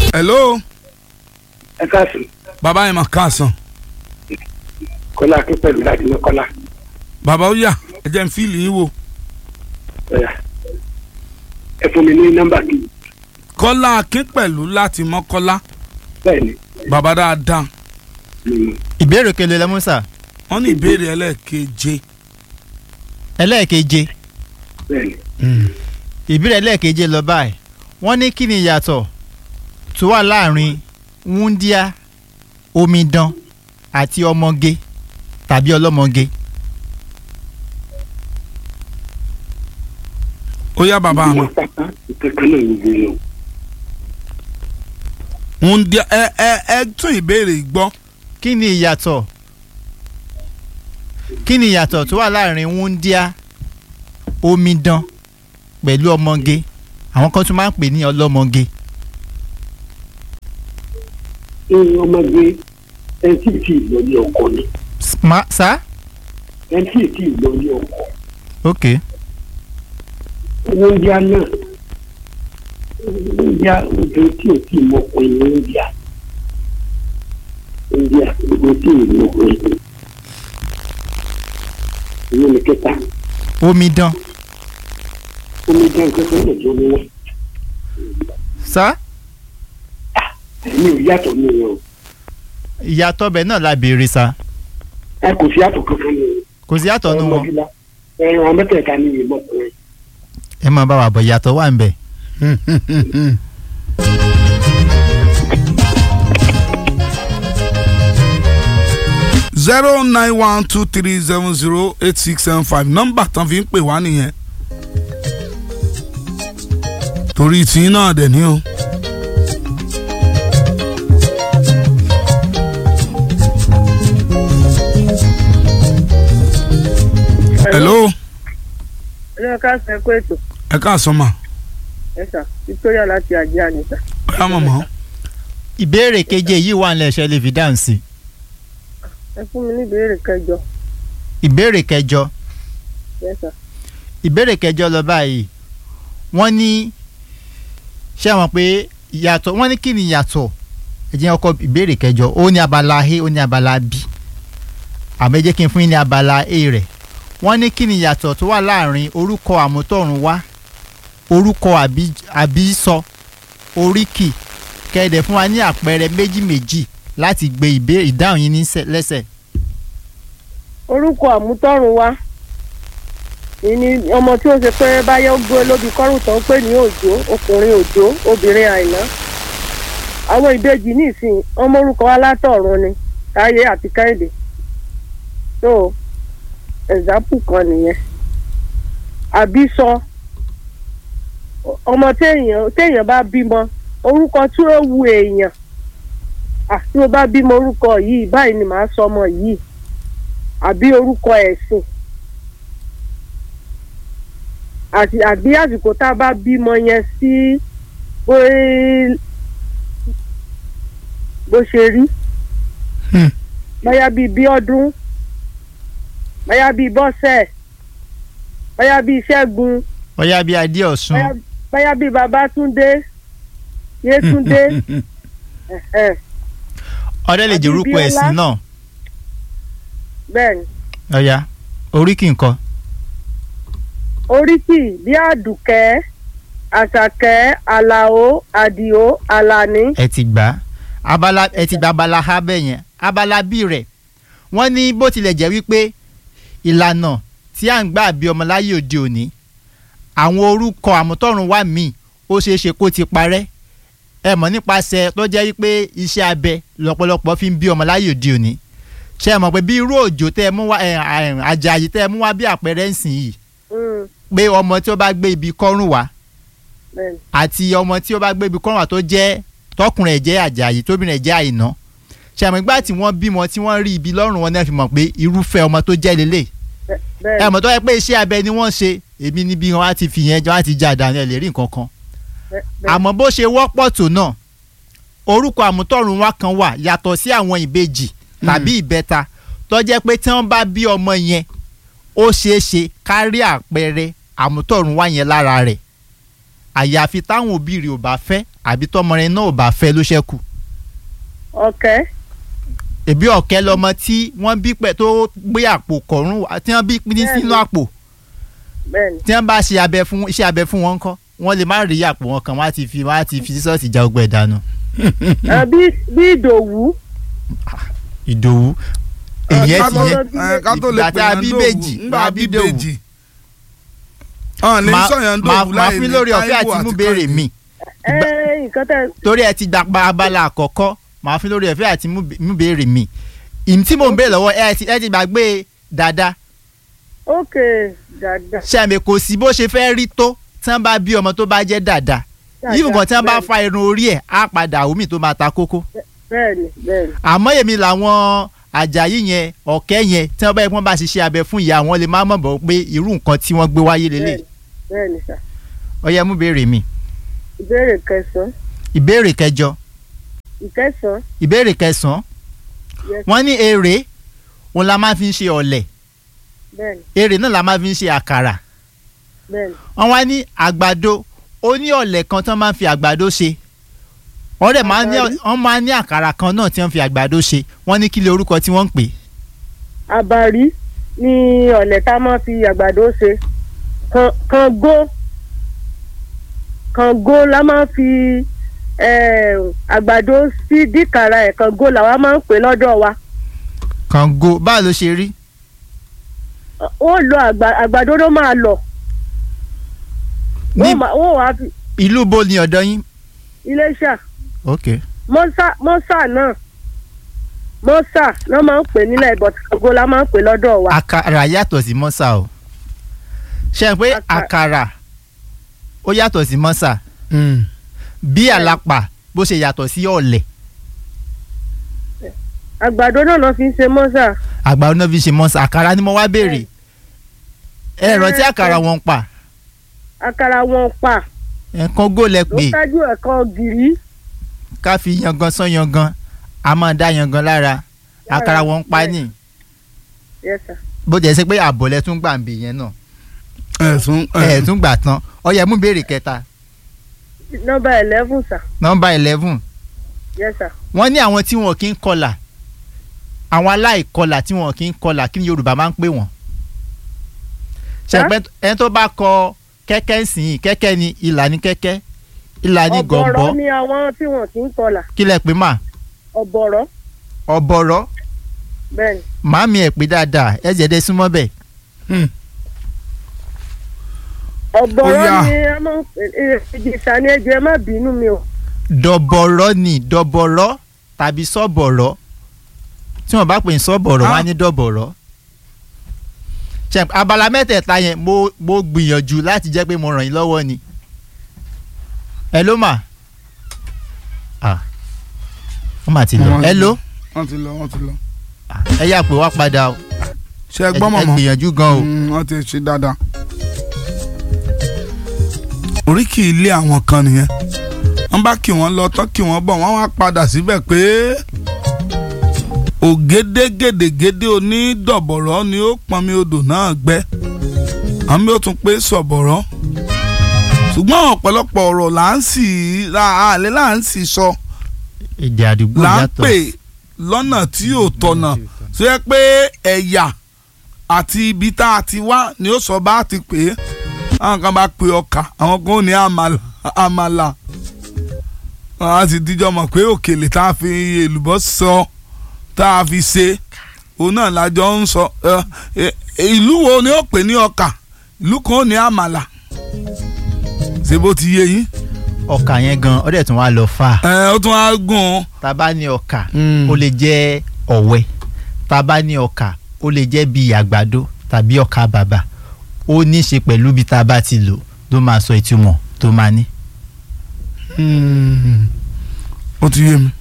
hello ẹ káàsì bàbá yẹn mà káàsán kọ́lá akin pẹ̀lú láti ní kọ́lá bàbá ó yà ẹ jẹ́ n fíìlì yín wò ẹ̀yà ẹ fún mi ní nọ́mbà kí kọ́lá akín pẹ̀lú láti mọ́kọ́lá bẹ́ẹ̀ ni bàbá dáadáa mm, ìbéèrè kele lẹ́músà wọ́n ní ìbéèrè ẹlẹ́ẹ̀keje ẹlẹ́ẹ̀keje bẹ́ẹ̀ ni ìbéèrè ẹlẹ́ẹ̀keje lọ báyìí wọ́n ní kí ni ìyàtọ̀ tó wà láàrin wúndíá omidan àti ọmọge tàbí ọlọ́mọge ó yá bàbá mi wọ́n pátá ìkankan náà ń gbé yẹn ń di ẹ ẹ ẹ tún ìbéèrè gbọ́ kí ni ìyàtọ̀ kí ni ìyàtọ̀ tó wà láàrin wúndíá omidan pẹ̀lú ọmọge àwọn kan tún máa ń pè ní ọlọ́mọge ní ọmọdé ẹni tí ì tí ì lọ ní ọkọ ni Ma, sá ẹni tí ì tí ì lọ ní ọkọ ok oúnjẹ náà oúnjẹ ojú tí ò tí ì mọ ọkùnrin ní oúnjẹ oúnjẹ ojú tí ì mọ ọkùnrin ìlú ní kẹta omidan omi jẹ́ nǹkan tó lè jó ní wọn sá mi ò yàtọ̀ ní wọn o ìyàtọ̀ bẹ̀ náà la béèrè sá ẹ kò sí yàtọ̀ kankan ní wọn. kò sí yàtọ̀ nù wọn ọmọdé ẹran mẹ́tẹ̀ẹ̀ta ní ìmọ̀ ọkùnrin ẹ máa bá wa bọ̀ ìyàtọ̀ wà ń bẹ̀. zero nine one two three seven zero eight six seven five nọ́mbà tán fi ń pè wá nìyẹn torí tí náà dẹ̀ ní o. hello ilé ẹ̀ka sọ ẹ̀kọ́ ètò ẹ káàsán mà ẹ̀sà victoria láti àjẹ́ àníṣà. bóyá mọ̀mọ́ ìbéèrè keje yìí wà nílẹ̀ ṣe lè fi dáhùn sí i. ẹ fún mi ní ìbéèrè kẹjọ ìbéèrè kẹjọ ẹ̀sà ìbéèrè kẹjọ lọ báyìí wọ́n ní ṣé àwọn pé ìyàtọ̀ wọ́n ní kí ni ìyàtọ̀ ẹ jẹ́ ọkọ ìbéèrè kẹjọ ó ní abala a ó ní abala b àmọ́ ẹ jẹ́ kí n fún yín ní abala a rẹ̀ wọ́n ní kí ni ìyàtọ̀ tó wà láàrin orúkọ àmútọ̀runwá orúkọ àbí- àbísọ oríkì kẹ́ẹ̀dẹ̀ fún wa ní àpẹẹrẹ méjì méjì láti gbé ìbéèrè ìdáhùn yín ní sẹ- lẹ́sẹ̀. orúkọ àmútọ̀run wa ìní ọmọ tí ó ṣe pé báyọ̀ gbé lóbi kọ́rùn tó ń pè ní òjò ọkùnrin òjò obìnrin àìná àwọn ìbejì nísìn ọmọ orúkọ wa látọ̀run ni táyé àti kẹ́hìndé so example kan nìyẹn àbí sọ ọmọ téèyàn téèyàn bá bímọ orúkọ tí ó wu èèyàn ah tí mo bá bímọ orúkọ yìí báyìí ni màá sọ ọmọ yìí àbí orúkọ ẹ̀sìn àti àbí àsìkò tá a bá bímọ yẹn sí bó bó ṣe rí Hmm. bóyá bíi bí ọdún bóyá bíi bọ́sẹ̀ bóyá bíi ṣẹ́gun ọ̀yá bíi adé ọ̀sùn bóyá bóyá bíi babátúndé yétúndé ẹ̀hẹ̀, ọ̀dẹ́ lè jẹ́ orúkọ Abíọ́lá. ẹ̀sìn náà bẹ́ẹ̀ ni ọ̀yá oríkì nǹkan oríkì bí àdùkẹ́ àṣàkẹ́ àlàó àdìó àlàní ẹ ti gbà á abala ẹ ti gba abala ha bẹ́ẹ̀ yẹn abala bí rẹ̀ wọ́n ní bó tilẹ̀ jẹ́ wípé ìlànà tí à ń gbà bí ọmọ láyé òde òní àwọn orúkọ àmútọ̀runwá míì ó ṣeé ṣe kó ti parẹ́ ẹ mọ̀ nípasẹ̀ tó jẹ́ wípé iṣẹ́ abẹ lọ́pọ̀lọpọ̀ fi ń bí ọmọ láyé òde òní ṣe é mọ̀ pé bí irú òjò tẹ́ ẹ mú wá ẹ, ẹ, àjàyí tẹ́ ẹ mú wá bí àpẹẹrẹ ń sìn yìí Mm, pé ọmọ tí ó bá gbé ibi kọ́rùn wá bẹ́ẹ̀ ni. àti ọmọ tí ó bá gbé ibi kọ́rùn wá tó jẹ́ tọkùnrin ẹ̀ jẹ́ àjàyí tóbìnrin ẹ̀ jẹ́ àìná ṣàmì ìgbà tí wọ́n bímọ tí wọ́n rí ibi lọ́rùn wọn náà fi mọ̀ pé irúfẹ́ ọmọ tó jẹ́ lélẹ̀ Bẹ́- bẹ́ẹ̀ ẹ ni. mọ̀ tó yẹ pé iṣẹ́ abẹ ni wọ́n ṣe èmi níbi wọn á ti fi yẹn jọ á ti jà dànù ẹ̀ lè rí nǹkan kan Bẹ́- bẹ́ẹ̀ àmọ́ bó ṣe wọ́pọ̀ tó náà orúkọ àmútọ̀run wa kan wà yàtọ̀ sí àwọn ìbejì tàbí ìbẹta tó jẹ́ pé tí wọ́n bá bí ọmọ yẹn ó ṣeé ṣe kárí àpẹẹrẹ àmútọ̀run wá yẹn lára rẹ̀ àyàfi táwọn òbí rẹ̀ ò bá fẹ́ àbí tọmọ rẹ̀ náà ò bá fẹ́ ló ṣẹ́kù ọ̀kẹ́ ẹbí ọ̀kẹ́ lọmọ tí wọ́n bí pẹ̀ tó gbé àpò kọ̀ọ̀rùn wá tí wọ́n bí ní sínú àpò bẹ́ẹ̀ ni tí wọ́n bá ṣe abẹ fún iṣẹ́ abẹ fún wọn kọ́ wọ́n lè má rí àpò wọn kan wọ́n á ti fi wọ́n á ti fi sísọ́ọ̀tì já ọgbẹ́ dànù. Ah, bí bí ìdòwú ìdòwú ìyẹn ká ti tó- yẹn ẹ, ká tó lè ìgbà pè tá a yàn bí dòwú, bèjì ńgbà tá a bí dòwú. bèjì. ọ̀n lè Ma- sọ̀yàn ma- dòwú máa láì fún ní lórí ọ̀fẹ́ Táíwò àti mú àti béèrè Kẹ́hìndé. mi ẹ nǹkan tẹ torí ẹ ti gba abala àkọ́kọ́ máa fún lórí ọ̀fẹ́ àti mú mú béèrè mi ìmí tí mò ń béèrè lọ́wọ́ ẹ ti ẹ ti gbàgbé dáadáa ókè dáadáa ṣàmì kò sí bó ṣe fẹ́ rí tó tí wọ́n bá bí ọmọ tó bá jẹ́ dáadáa yìí kan tí wọ́n bá bẹ́ẹ̀ fa irun orí ẹ̀ á padà omi tó máa ta kókó bẹ́ẹ̀ ni bẹ́ẹ̀ ni àmọ́ èmi làwọn àjàyí yẹn ọ̀kẹ́ yẹn tí wọ́n bá yẹ kí wọ́n bá ṣiṣẹ́ abẹ fún ìyá wọn lè má mọ̀ bọ̀ pé irú nǹkan tí wọ́n gbé wáyé lélẹ̀ bẹ́ẹ̀ ni bẹ́ẹ̀ ni sà ọyẹ mú béèrè mi ìbéèrè kẹsàn-án ìbéèrè kẹjọ ìkẹsàn-án ìbéèrè kẹsàn-án yes wọ́n ní èrè òun la máa fi ń ṣe ọ̀lẹ̀ bẹ́ẹ̀ ni èrè náà la máa fi ń ṣe àkàrà bẹ́ẹ̀ ni wọ́n wá ní àgbàdo ó ní ọ̀lẹ̀ kan tí wọ́n máa ń fi àgbàdo ṣe wọ́n dẹ̀ máa ń ní Àgbàdo? wọ́n máa ń ní àkàrà kan náà tí wọ́n fi àgbàdo ṣe wọ́n ní kí lè orúkọ tí wọ́n ń pè é. àbàrí ni ọ̀lẹ̀ tá a máa fi àgbàdo ṣe Kan- kàngó kàngó la máa fi eh, àgbàdo sí díkàrà ẹ̀ kàngó làwa máa ń pè lọ́dọ̀ wa kàngó báwo ló ṣe rí ó lo àgbà- àgbàdo ló máa lọ ní wọ́n máa- wọ́n wàá fi ìlú bo ni ọ̀dọ̀ yín. iléṣà ok mọ́sà mọ́sà náà mọ́sà náà máa ń pè nílẹ̀ but kàngó la máa ń pè lọ́dọ̀ wa àkàrà yàtọ̀ sí mọ́sà o ṣe é pé Àkà- àkàrà ó yàtọ̀ sí mọ́sà Mm. bí àlàpà bó ṣe yàtọ̀ sí ọ̀lẹ̀ àgbàdo náà lọ́ fi ń ṣe mọ́sà àgbàdo náà fi ṣe mọ́sà àkàrà ni mo wá béèrè ẹ rántí àkàrà wọn pa àkàrà wọn pa ẹ̀kan gólẹ̀ ló pé ṣáájú ẹ̀kọ́ gìrì ká fi yangan sán yangan a máa dá yangan lára àkàrà wọn pa ní yes sir. bó jẹ́ sí pé àbọ̀lẹ̀ tún gbà ń bì yẹn náà ẹ̀sùn ẹ̀ tún gbà tán ọyẹ mú béèrè kẹta nọ́mbà eleven sir nọ́mbà eleven yes sir. wọ́n ní àwọn tí wọn kì í kọlà àwọn aláìkọlà tí wọn kì í kọlà kí ni Yorùbá máa ń pè wọ́n. ṣẹpẹ ẹni tó bá kọ kẹ́kẹ́ sìn kẹ́kẹ́ ni ìlà ní kẹ́kẹ́ ìlà ní gọ̀ǹbọ́ ọ̀bọ̀rọ̀ ni àwọn tí wọ́n ti ń kọlà kí lẹ pè mà ọ̀bọ̀rọ̀ ọ̀bọ̀rọ̀ bẹ́ẹ̀ ni màámi ẹ̀ pé dáadáa ẹ jẹ́ dé súnmọ́ bẹ́ẹ̀. ọ̀bọ̀rọ̀ Ó yá. ni a máa ń pè é ìjìṣà ni ẹjọ́ ẹ má bínú mi o dọ̀bọ̀rọ̀ ni dọ̀bọ̀rọ̀ tàbí sọ́bọ̀rọ̀ tí wọ́n bá pè ní sọ́bọ̀rọ̀ wọ́n á ní dọ̀bọ̀rọ̀. ṣe abala mẹ́tẹ̀ẹ̀ta yẹn mo mo gbìyànjú láti jẹ́ pé mo ràn yín lọ́wọ́ ni. ẹ ló mà ah wọ́n mà ti lọ Wọ́n ti ẹ ló wọ́n ti lọ wọ́n ti lọ. ẹ yà pé wá padà o ṣe é ẹ gbọ́ ẹ mọ̀mọ́ gbìyànjú gan o. Mm, wọ́n ti ṣe dáadáa. oríkì ilé àwọn kan nìyẹn wọ́n bá kí wọ́n lọ tán kí wọ́n bọ̀ wọ́n wá padà síbẹ̀ pé ògédé gèdègèdè onídọ̀bọ̀rọ̀ ni ó pọnmi odò náà gbẹ àmì ó tún pé sọ̀bọ̀rọ̀ ṣùgbọ́n ọ̀pọ̀lọpọ̀ ọ̀rọ̀ là ń sì àlẹ́ là ń sì sọ èdè àdúgbò là ń yàtọ̀ pè lọ́nà tí ò tọ̀nà tó yẹ pé ẹ̀yà àti ibi tá a ti wá ni ó sọ bá a ti pè é àwọn kan bá pe ọkà àwọn kan ò ní àmàlà àmàlà wọn á sì díjọ́ mọ̀ pé òkèlè tá a fi èlùbọ́ sọ tá a fi ṣe òun náà lájọ ń sọ ẹ, ẹ, ìlú wo ni ó pè ní ọkà ìlú kan ò ní àmàlà ṣé bó ti yé yín ọkà yẹn gan ọdẹ tún wá lọ fà ẹ ó tún á gùn ún. tá a bá ní ọkà Mm. ó lè jẹ́ ọ̀wẹ́ tá a bá ní ọkà ó lè jẹ́ bíi àgbàdo tàbí ọkà bàbà ó ní í ṣe pẹ̀lú bí tá a bá ti lò ló máa sọ ìtumọ̀ tó máa ní. Mm. ó ti yé mi.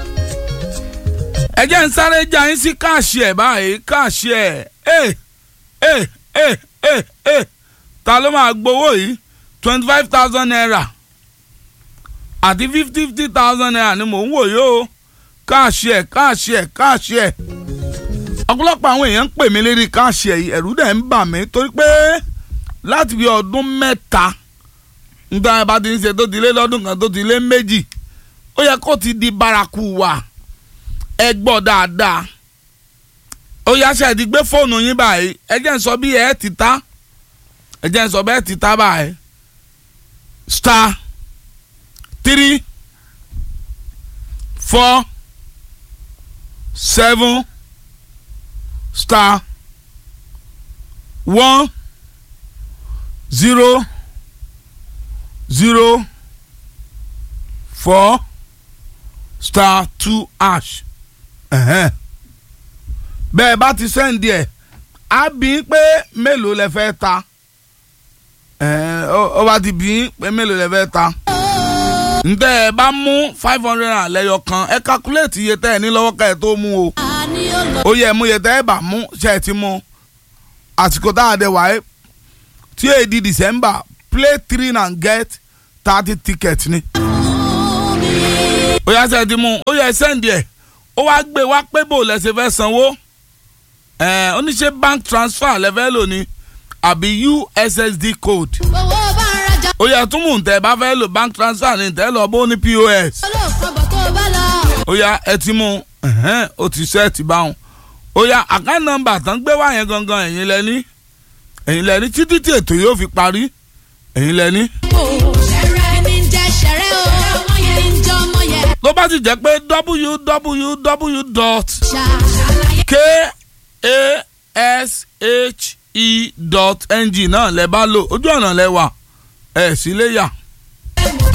ẹ jẹ́ ń sáré já yín sí káàṣì ẹ̀ báyìí káàṣì ẹ̀ ẹ̀ ẹ̀ ẹ̀ ẹ̀ ẹ̀ ta ló máa gbowó yìí twenty five thousand naira àti fifty fifty thousand naira ni mò ń wò yìí o káàṣì ẹ̀ káàṣì ẹ̀ káàṣì ẹ̀ ọ̀pọ̀lọpọ̀ àwọn èèyàn ń pè mí lérí káàṣì ẹ̀ yìí ẹ̀rù dẹ̀ ń bà mí torí pé láti bí ọdún mẹ́ta nígbà yẹn bá ti ń ṣe tó ti lé lọ́dún kan tó ti lé méjì ó yẹ kó ti di bárakú wa ẹ gbọ́ dáadáa ó yá ṣe ti gbé fóònù yín báyìí ẹ jẹ́ ń sọ bí ẹ ti ta ẹ jẹ́ ń sọ bẹ́ẹ̀ ti ta báyìí star three four seven star one zero zero four star two hash ẹ̀hẹ́n. bẹ́ẹ̀ bá ti sẹ́ǹdì ẹ̀ á bí i pé mélòó lẹ fẹ́ ta ẹ̀hẹ́n, ó ó bá ti bí i pé mélòó lẹ fẹ́ ta ǹtẹ́ ẹ bá mú five hundred naira lẹ́yọ kan ẹ calculate iye tẹ́ ẹ ní lọ́wọ́ ká ẹ tó mú o ó yẹ mú iye tẹ́ ẹ bá mú ṣe ẹ ti mú àsìkò tá a dẹ̀ wáyé tí èyí di December play three and get thirty tickets ni ó yá ṣe ẹ ti mú ó yẹ sẹ́ǹdì ẹ̀ ó wá gbé wá pé bò lẹ́sẹ̀ fẹ́ sanwó ẹ̀ oníṣẹ́ bank transfer lẹ́fẹ́ lò ní àbí ussd code owó bá ń rajà ó yẹ túmù tẹ́ ẹ bá fẹ́ lò bank transfer ní tẹ́ lọ bó ní pos olóòfọ̀bọ̀ tó bá lọ. ó yá ẹ ti mú ẹ̀hẹ́n, ó ti sẹ́ẹ̀tì báwọn ó yá account number tán gbé wá yẹn gangan ẹ̀yin lẹ́ni ẹ̀yin lẹ́ni títí tí ètò yóò fi parí ẹ̀yin lẹ́ni. ṣẹ̀rẹ̀ ní jẹ́ ṣẹ̀rẹ̀ o ọmọ yẹn ní jẹ́ ọmọ yẹn. tó bá ti jẹ́ pé www dot ṣàlàyé k a s h e dot ng náà lẹ bá lò ojú ọ̀nà lẹ wà ẹ̀ sí lè yà